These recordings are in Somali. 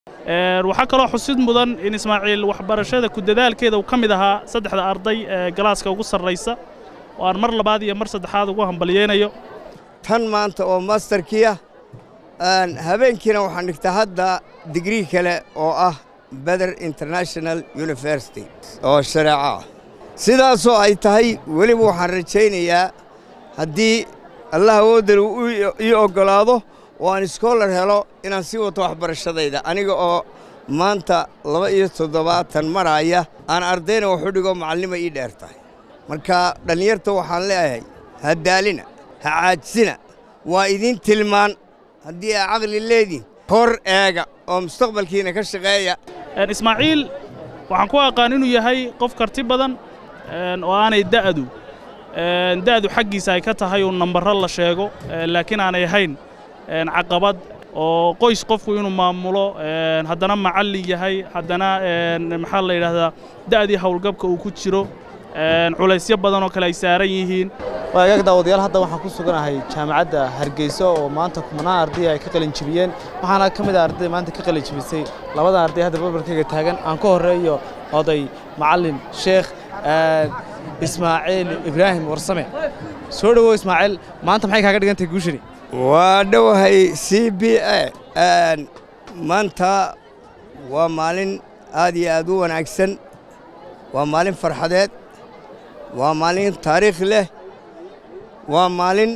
waxaa kaloo xusid mudan in ismaaciil waxbarashada ku dadaalkeeda uu ka mid ahaa saddexda arday ee galaaska ugu sarraysa oo aan mar labaad iyo mar saddexaad ugu hambalyeynayo tan maanta oo masterkiia habeenkiina waxaan dhigtaa hadda digrii kale oo ah beder international university oo shareeco ah sidaasoo ay tahay weliba waxaan rajaynayaa haddii allah awooddan uu ii oggolaado oo aan iskoolar helo inaan sii wato waxbarashadayda aniga oo maanta laba iyo toddobaatan maraaya aan ardayna waxu dhigo macallima ii dheer tahay marka dhallinyarta waxaan leeyahay ha daalina ha caajisina waa idiin tilmaan haddii aa caqli leediin hor eega oo mustaqbalkiina ka shaqeeya ismaaciil waxaan ku aqaan inuu yahay qof karti badan oo aanay da'du da'du xaggiisa ay ka tahay uu nambarro la sheego laakiin aanay ahayn caqabad oo qoys qofku inuu maamulo haddana macallin yahay haddana maxaa la yidhaahdaa da'dii howlgabka uu ku jiro culaysyo badan oo kale ay saaran yihiin waagaag daawadayaal hadda waxaan ku suganahay jaamacadda hargeysa oo maanta kumanaan arday ay ka qalin jibiyeen waxaana ka mid ah arday maanta ka qalin jibisay labada arday hadda barbarkayga taagan aan ka horreeyo oday macallin sheekh ismaaciil ibraahim warsame soo dhowow ismaaciil maanta maxay kaaga dhigantahay guushani waa dhowahay c b a maanta waa maalin aad iyo aad u wanaagsan waa maalin farxadeed waa maalin taariikh leh waa maalin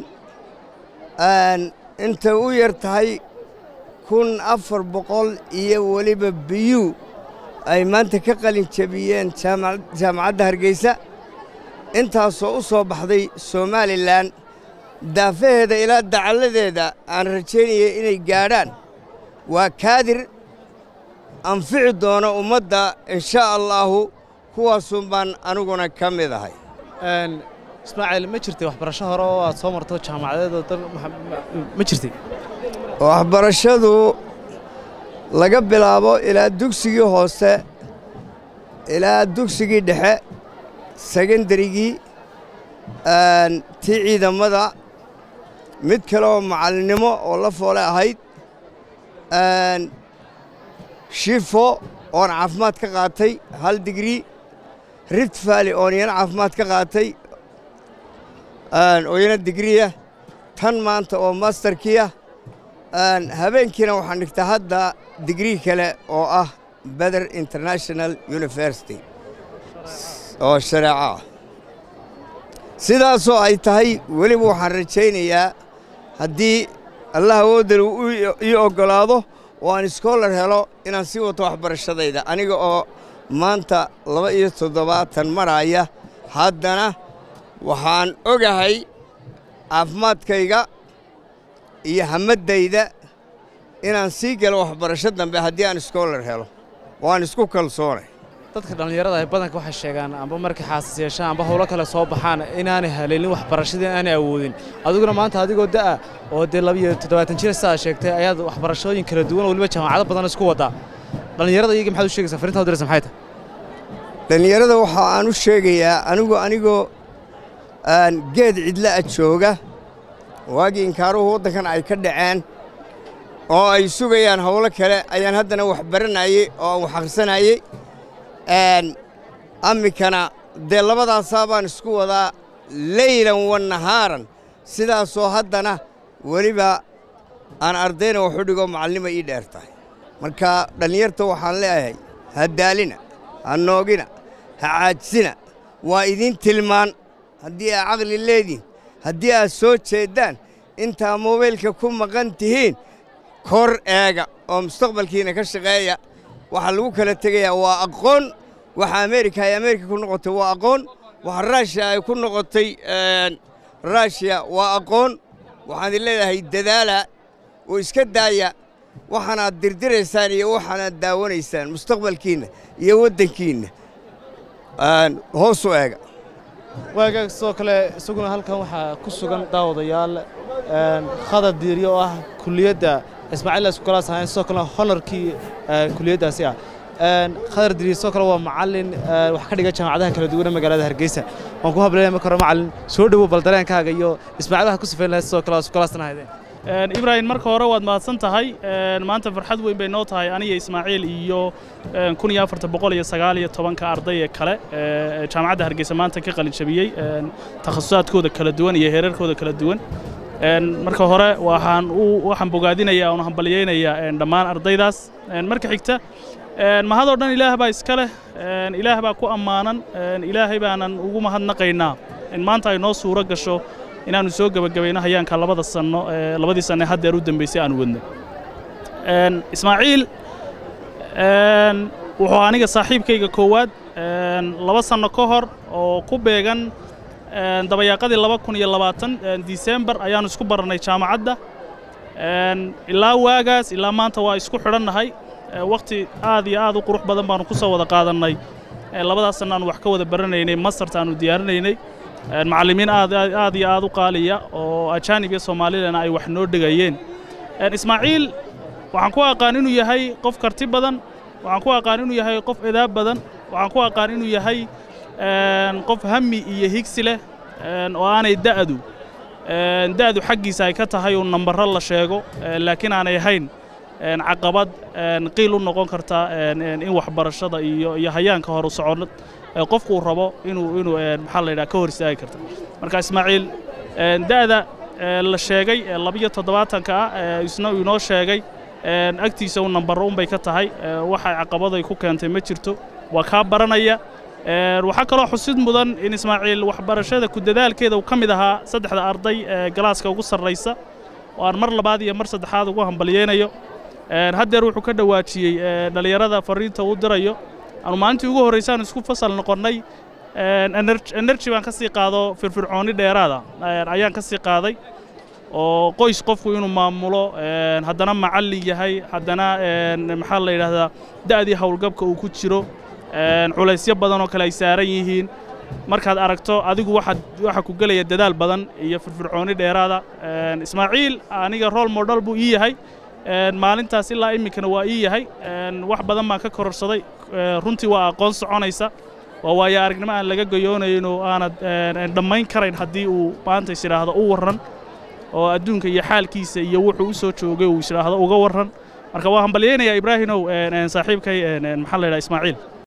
intay u yar tahay kun afar boqol iyo weliba biyuu ay maanta ka qalin jabiyeen jaamacadda hargeysa intaasoo u soo baxday somalilan daafaheeda ilaa dacalladeeda aan rajaynaya inay gaadhaan waa kaadir anfici doono ummadda inshaa allaahu kuwaasun baan aniguna ka mid ahay ismaaciil ma jirtay waxbarasho hore oo aad soo marto jaamacadeed oo dan ma jirtay waxbarashadu laga bilaabo ilaa dugsigii hoose ilaa dugsigii dhexe segendarigii tii ciidamada mid kale oo macallinnimo oo la foole ahayd shifo oon caafimaad ka qaatay hal digrii rift valley oon iyana caafimaad ka qaatay oo iyana digriya tan maanta oo masterkiia habeenkiina waxaan dhigtaa hadda digrii kale oo ah beder international university oo shareeco ah sidaasoo ay tahay weliba waxaan rajaynayaa haddii allah awooddan uu ii oggolaado oo aan iskoolar helo inaan sii wato waxbarashadayda aniga oo maanta laba iyo toddobaatan maraaya haddana waxaan ogahay caafimaadkayga iyo hamaddayda inaan sii galo waxbarasho dambe haddii aan iskoolar helo waan isku kalsoonay dadka dhallinyarada ay badanka waxay sheegaan amba markay xaasas yeeshaan amba howlo kale soo baxaan inaanay haleelin waxbarashadii aanay awoodin adiguna maanta adigoo da'a oo dee labiyo toddobaatan jir sidaad sheegtay ayaad waxbarashooyin kala duwan oo weliba jaamacado badan isku waddaa dhallinyarada iyaga maxaad u sheegaysaa farrintaa u diraysa maxay tahay dhallinyarada waxa aan u sheegayaa anigu anigoo geed cidla'a jooga waagii inkaaruhu waddankan ay ka dhaceen oo ay sugayaan howlo kale ayaan haddana wax baranayey oo aan wax akhrisanayey amikana dee labadaasaa baan isku wadaa leylan wa nahaaran sidaasoo haddana weliba aan ardayna waxu dhigo macallima ii dheer tahay marka dhallinyarta waxaan leeyahay ha daalina ha noogina ha caajisina waa idiin tilmaan haddii aa caqli leediin haddii aad soo jeeddaan intaa mobaylka ku maqan tihiin kor eega oo mustaqbalkiina ka shaqeeya waxaa lagu kala tegayaa waa aqoon waxa ameerika ay ameerika ku noqotay waa aqoon waxa raashiya ay ku noqotay raashiya waa aqoon waxaan idin leedahay dadaala oo iska daaya waxaanaad dirdiraysaan iyo waxaanaad daawanaysaan mustaqbalkiinna iyo waddankiinna hoos u eega waagaag sidoo kale isaguna halkan waxaa ku sugan daawadayaal khadar diiryo oo ah kuliyadda ismaaciil iskula sahayn sidoo kalena honorkii kuliyaddaasi ah khadar diiryo sidoo kale waa macallin wax ka dhiga jaamacadaha kala duwan ee magaalada hargeysa waan ku hableeya marka hore macallin soo dhowow bal dareenkaaga iyo ismaaciil waxaad ku sifayn lahayd sidoo kale iskulaasna haydeen ibraahim marka hore waad mahadsan tahay maanta farxad weyn bay noo tahay aniga ismaaciil iyo kun iyo afarta boqol iyo sagaal iyo tobanka arday ee kale ee jaamacadda hargeysa maanta ka qalin jabiyey takhasusaadkooda kala duwan iyo heerarkooda kala duwan marka hore waxaan u waxaan bogaadinayaa oon hambalyaynayaa dhammaan ardaydaas marka xigta mahadoo dhan ilaah baa iska leh ilaah baa ku ammaanan ilaahay baanan ugu mahadnaqaynaa in maanta ay noo suuro gasho inaannu soo gebagabayno hayaanka labada sanno labadii sanne haddeer u dambaysay aanu wadnay ismaaciil wuxuu aniga saaxiibkayga koowaad laba sanno ka hor oo ku beegan dabayaaqadii laba kun iyo labaatan disembar ayaannu isku barannay jaamacadda ilaa waagaas ilaa maanta waa isku xidhannahay wakhti aad iyo aad u qurux badan baannu ku soo wada qaadannay labadaas sanno aanu wax ka wada baranaynay mastarta aanu diyaarinaynay macallimiin aad aad iyo aad u qaaliya oo ajaanib iyo soomaalilana ay wax noo dhegayeen ismaaciil waxaan ku aqaan inuu yahay qof karti badan waxaan ku aqaan inuu yahay qof edaab badan waxaan ku aqaan inuu yahay qof hami iyo higsi leh oo aanay da'du da'du xaggiisa ay ka tahay uu nambarro la sheego laakiin aanay ahayn caqabad qiil u noqon karta in waxbarashada iyo iyo hayaanka horu soconad qofku uu rabo inuu inuu maxaa la yidhaha ka hor istaagi karta marka ismaaciil da'da la sheegay labiyo toddobaatanka ah isna uu inoo sheegay agtiisa uu nambarro unbay ka tahay waxay caqabaday ku keentay ma jirto waa kaa baranaya waxaa kaloo xusid mudan in ismaaciil waxbarashada ku dadaalkeeda uu ka mid ahaa saddexda arday ee galaaska ugu sarraysa oo aan mar labaad iyo mar saddexaad ugu hambalyeynayo haddeer wuxuu ka dhowaajiyey dhallinyarada farriinta uu dirayo aanu maalintii ugu horraysaan isku fasal noqonnay enerji baan ka sii qaado firfircoonni dheeraada ayaan ka sii qaaday oo qoys qofku inuu maamulo haddana macallin yahay haddana maxaa la yidhaahdaa da'dii howlgabka uu ku jiro culaysyo badan oo kale ay saaran yihiin markaad aragto adigu waxaad waxa ku gelaya dadaal badan iyo firfircoonni dheeraada ismaaciil aniga rool model buu ii yahay maalintaas ilaa iminkana waa ii yahay wax badan baan ka kororsaday runtii waa aqoon soconaysa waa waayo aragnimo aan laga goyoonayno aanad dhammayn karayn haddii uu maanta is idhaahdo u warran oo adduunka iyo xaalkiisa iyo wuxuu u soo joogay uu is idhaahdo uga warran marka waa hambalyaynayaa ibraahimow saaxiibkay maxaa la yidhaha ismaaciil